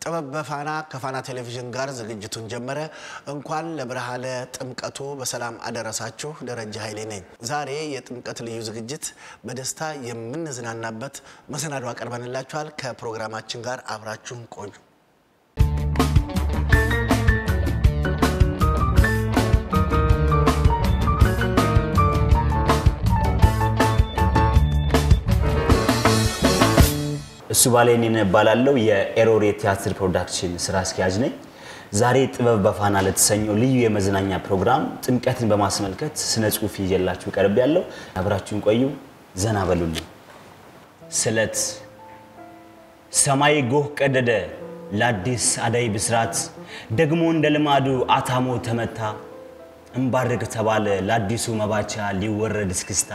ጥበብ በፋና ከፋና ቴሌቪዥን ጋር ዝግጅቱን ጀመረ። እንኳን ለብርሃነ ጥምቀቱ በሰላም አደረሳችሁ። ደረጃ ኃይሌ ነኝ። ዛሬ የጥምቀት ልዩ ዝግጅት በደስታ የምንዝናናበት መሰናዶ አቀርበንላችኋል። ከፕሮግራማችን ጋር አብራችሁን ቆዩ። እሱ ባለኔ እባላለሁ። የኤሮር የቲያትር ፕሮዳክሽን ስራ አስኪያጅ ነኝ። ዛሬ ጥበብ በፋና ለተሰኘው ልዩ የመዝናኛ ፕሮግራም ጥምቀትን በማስመልከት ስነ ጽሁፍ ይዤላችሁ ቀርብ ያለው አብራችሁን ቆዩ፣ ዘና በሉልኝ። ስለት ሰማይ ጎህ ቀደደ ለአዲስ አዳይ ብስራት፣ ደግሞ እንደ ልማዱ አታሞ ተመታ፣ እምባርቅ ተባለ ለአዲሱ መባቻ ሊወረድ እስክስታ።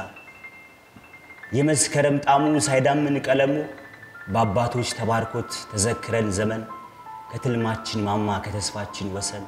የመስከረም ጣሙ ሳይዳምን ቀለሙ በአባቶች ተባርኮት ተዘክረን ዘመን ከትልማችን ማማ ከተስፋችን ወሰን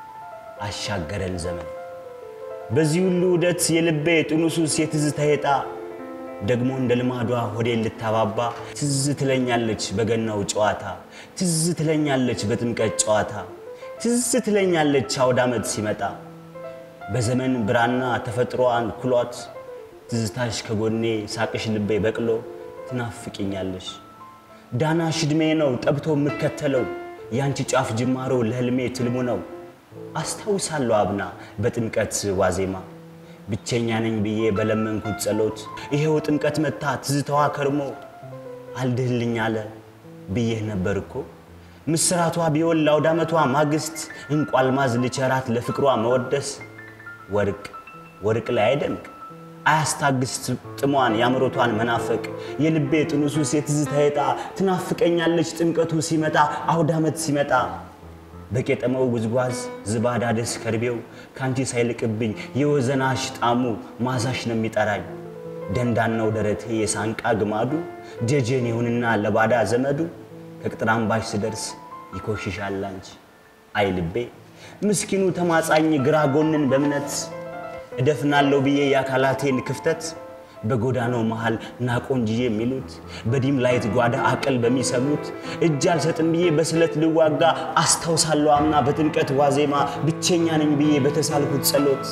አሻገረን ዘመን። በዚህ ሁሉ ውደት የልቤ ጥኑሱስ የትዝታ ሄጣ ደግሞ እንደ ልማዷ ሆዴን ልታባባ ትዝ ትለኛለች በገናው ጨዋታ ትዝ ትለኛለች በጥምቀት ጨዋታ ትዝ ትለኛለች አውደ ዓመት ሲመጣ በዘመን ብራና ተፈጥሮዋን ኩሏት ትዝታሽ ከጎኔ ሳቅሽ ልቤ በቅሎ ትናፍቅኛለሽ ዳናሽ ዕድሜ ነው ጠብቶ የምከተለው ያንቺ ጫፍ ጅማሮ ለህልሜ ትልሙ ነው። አስታውሳለሁ አብና በጥምቀት ዋዜማ ብቸኛ ነኝ ብዬ በለመንኩት ጸሎት ይሄው ጥምቀት መታ ትዝታዋ ከርሞ አልድህልኝ አለ ብዬህ ነበር እኮ ምስራቷ ቢሆን ለአውደ ዓመቷ ማግስት እንቁ አልማዝ ልቸራት ለፍቅሯ መወደስ ወርቅ ወርቅ ላይ አይደምቅ አያስታግስ ጥሟን የአምሮቷን መናፈቅ የልቤ ጥኑሱስ የትዝታ ሄጣ ትናፍቀኛለች ጥምቀቱ ሲመጣ አውደ ዓመት ሲመጣ በቄጠመው ጉዝጓዝ ዝባዳ ደስ ከርቤው ከአንቺ ሳይልቅብኝ የወዘናሽ ጣሙ ማዛሽ ነው የሚጠራኝ ደንዳናው ደረቴ የሳንቃ ግማዱ ጀጀን ይሁንና ለባዳ ዘመዱ ከቅጥር አምባሽ ስደርስ ይኮሽሻል አንቺ አይ ልቤ ምስኪኑ ተማጻኝ ግራ ጎንን በእምነት እደፍናለሁ ብዬ የአካላቴን ክፍተት በጎዳናው መሃል ናቆንጅዬ የሚሉት በዲም ላይት ጓዳ አቅል በሚሰሙት እጅ አልሰጥም ብዬ በስለት ልዋጋ አስታውሳለሁ አምና በጥምቀት ዋዜማ ብቸኛ ነኝ ብዬ በተሳልኩት ጸሎት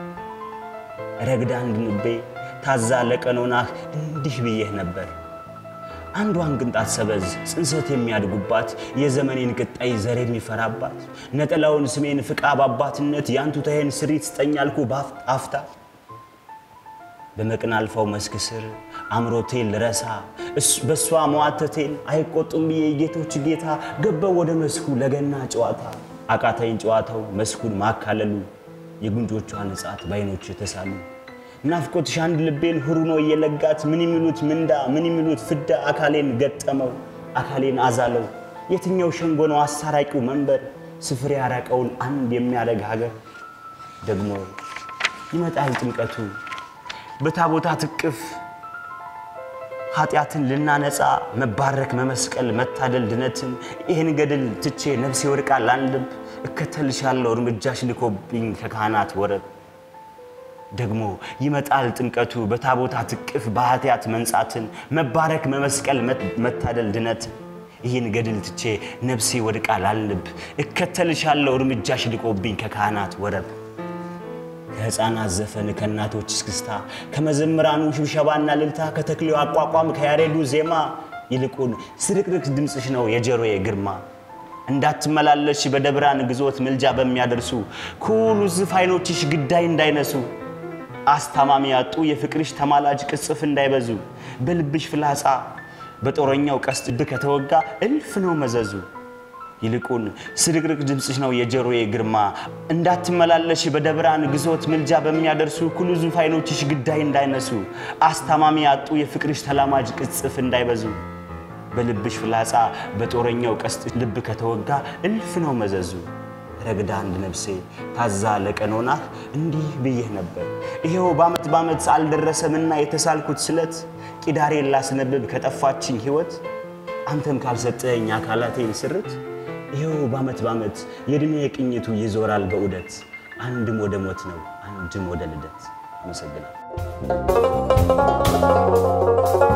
ረግዳ አንድ ልቤ ታዛ ለቀኖናህ እንዲህ ብዬህ ነበር አንዷን ቅንጣት ሰበዝ ጽንሰት የሚያድጉባት የዘመኔን ቅጣይ ዘር የሚፈራባት ነጠላውን ስሜን ፍቃ በአባትነት የአንቱታዬን ስሪት ስጠኛልኩ አፍታ በመቅን አልፋው መስክ ስር አምሮቴን ልረሳ በእሷ መዋተቴን አይቆጡም ብዬ የጌቶች ጌታ ገባው ወደ መስኩ ለገና ጨዋታ አቃታይን ጨዋታው መስኩን ማካለሉ የጉንጮቿ ንጻት በአይኖች ተሳሉ ናፍቆትሽ አንድ ልቤን ሁሩኖ እየለጋት ምን የሚሉት ምንዳ ምን የሚሉት ፍዳ አካሌን ገጠመው አካሌን አዛለው የትኛው ሸንጎ ነው አሳራቂው መንበር ስፍር ያራቀውን አንድ የሚያደግ ሀገር ደግሞ ይመጣል ጥምቀቱ በታቦታት እቅፍ ኃጢአትን ልናነጻ መባረክ መመስቀል መታደል ድነትን ይህን ገድል ትቼ ነፍሴ ወድቃ ላንልብ እከተልሻለሁ እርምጃሽ ልኮብኝ ከካህናት ወረብ ደግሞ ይመጣል ጥምቀቱ በታቦታት እቅፍ በኃጢአት መንጻትን መባረክ መመስቀል መታደል ድነት ይህን ገድል ትቼ ነፍሴ ወድቃ ላልንብ እከተልሻለሁ እርምጃሽ ልቆብኝ ከካህናት ወረብ ከሕፃናት ዘፈን ከእናቶች እስክስታ ከመዘምራኑ ሽብሸባና ልልታ ከተክሌው አቋቋም ከያሬዱ ዜማ ይልቁን ስርቅርቅ ድምፅሽ ነው የጆሮዬ ግርማ እንዳትመላለሽ በደብራን ግዞት ምልጃ በሚያደርሱ ኩሉ ዝፍ አይኖችሽ ግዳይ እንዳይነሱ አስታማሚ ያጡ የፍቅርሽ ተማላጅ ቅጽፍ እንዳይበዙ በልብሽ ፍላጻ በጦረኛው ቀስት ብ ከተወጋ እልፍ ነው መዘዙ። ይልቁን ስርቅርቅ ድምፅሽ ነው የጆሮዬ ግርማ እንዳትመላለሽ በደብራን ግዞት ምልጃ በሚያደርሱ ኩሉ ዙፍ አይኖችሽ ግዳይ እንዳይነሱ አስታማሚ ያጡ የፍቅርሽ ተላማጅ ቅጽፍ እንዳይበዙ በልብሽ ፍላጻ በጦረኛው ቀስት ልብ ከተወጋ እልፍ ነው መዘዙ። ረግዳ አንድ ነፍሴ ታዛ ለቀኖናህ እንዲህ ብዬህ ነበር። ይሄው በዓመት በዓመት አልደረሰምና የተሳልኩት ስለት ቂዳሬን ላስነብብ ከጠፋችኝ ሕይወት አንተም ካልሰጠኸኝ አካላቴን ስርት ይሄው በዓመት በዓመት የዕድሜ ቅኝቱ ይዞራል በዑደት አንድም ወደ ሞት ነው አንድም ወደ ልደት። አመሰግናለሁ።